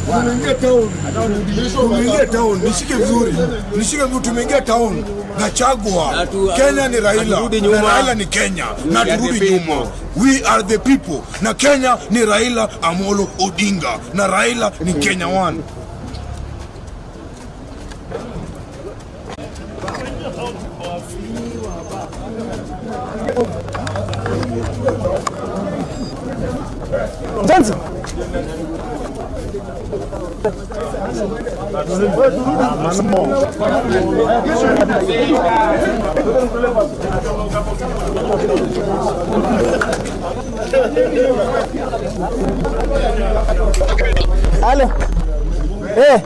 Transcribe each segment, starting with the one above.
Tumeingia town. Tumeingia town. Nishike vizuri. Nishike vizuri tumeingia town. Gachagua. Na tu- Kenya ni Raila. haturudi Na nyuma. Raila ni Kenya. Na We are the turudi nyuma. people. We are the people. Na Kenya ni Raila Amolo Odinga. Na Raila ni Kenya one. Halo. Eh.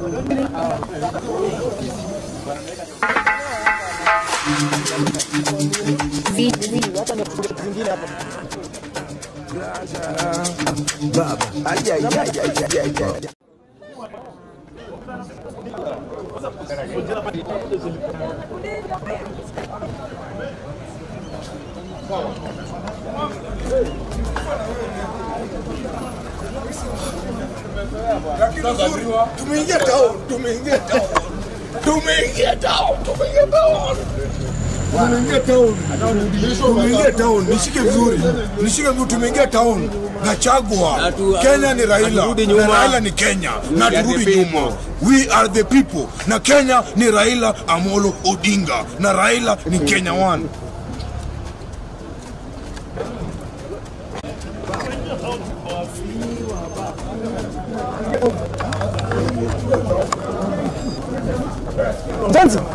Tumeingia town. Tumeingia town. Tumeingia town. Tumeingia town. Tumeingia town. Tumeingia town. Nishike vizuri. Nishike vizuri tumeingia town. Gachagua. Na tu- Kenya ni Raila. haturudi Na nyuma. Raila ni Kenya. Na We are the turudi people. nyuma. We are the people. Na Kenya ni Raila Amolo Odinga. Na Raila ni Kenya one. Johnson.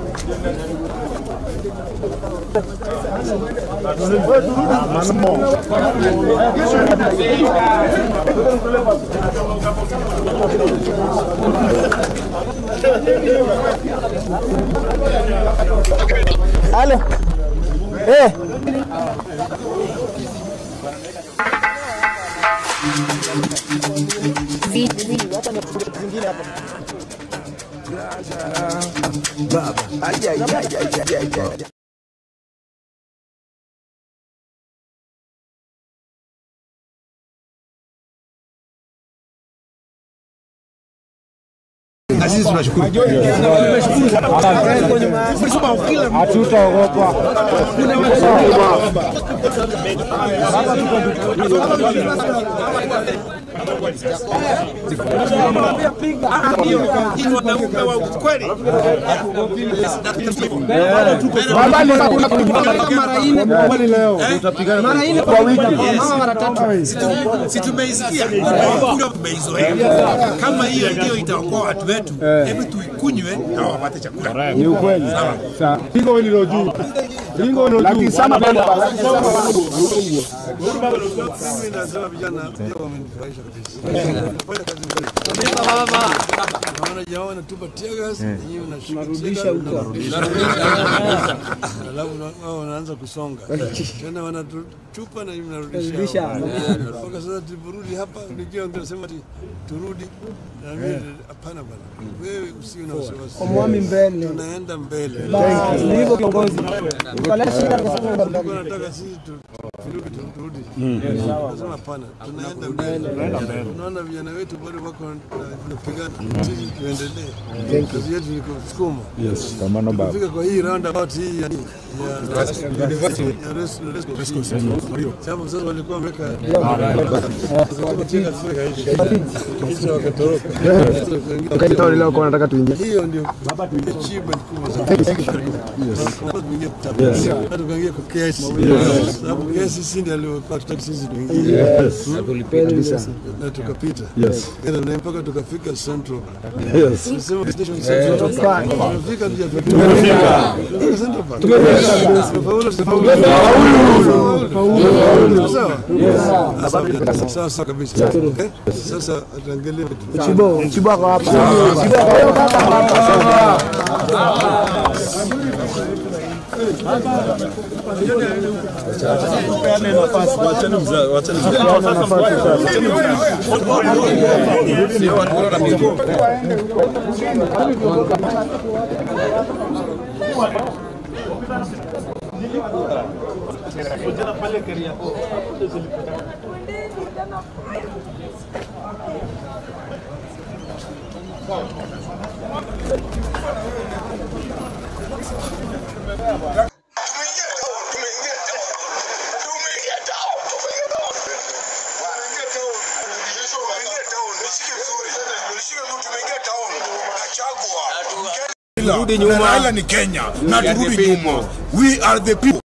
Halo. Eh. Na sisi tunashukuru. Hatutaogopa. si tumeisikia kura tumeizoea. Kama hiyo ndio itaokoa watu wetu, hebu tuikunywe na wapate chakula. Ni ukweli. Sawa. Ringo hilo juu. Ringo hilo juu. Lakini sana bado Naona jamaa wanatupa tear gas, nyinyi mnarudisha huko. Alafu na- wao wanaanza kusonga. Tena wanatupa na nyinyi mnarudisha. Mpaka sasa tuliporudi hapa nikiwa tunasema ati turudi. Na mimi hapana bwana. Wewe usiwe na wasiwasi. Mwami mbele. Tunaenda mbele. Ni hivyo kiongozi. Ukaleta shida kwa sababu Tulikuwa nataka sisi tu- turudi tu- turudi. Nasema hapana, tunaenda mbele. Tunaona vijana wetu bado wako na- wanapigana. Sisi tuendelee. Kazi yetu ni kusukuma. Yes, pambano baba. Kufika kwa hii roundabout hii ya ya ya Res- Res- sababu sasa walikuwa wameweka kisha wakatoroka. leo kwa nataka tuingie. Hiyo ndio achievement kubwa sana. Tuingie kutafuta. Hata tukaingia kwa kesi. Sababu kesi sisi ndio alikuwa tutaki sisi tuingie. Na tukapita. Yes. Tena na mpaka tukafika Central. Yes. Sema station Central. Tumefika ndio tumefika. Tumefika Central Park. Tumefaulu. Tumefaulu. Sawa? Sawa. Sawa sawa kabisa. Okay? Sasa tuangalie Chibo, Chibo ako hapa. Turudi nyuma. Raila ni Kenya na turudi nyuma. We are the people.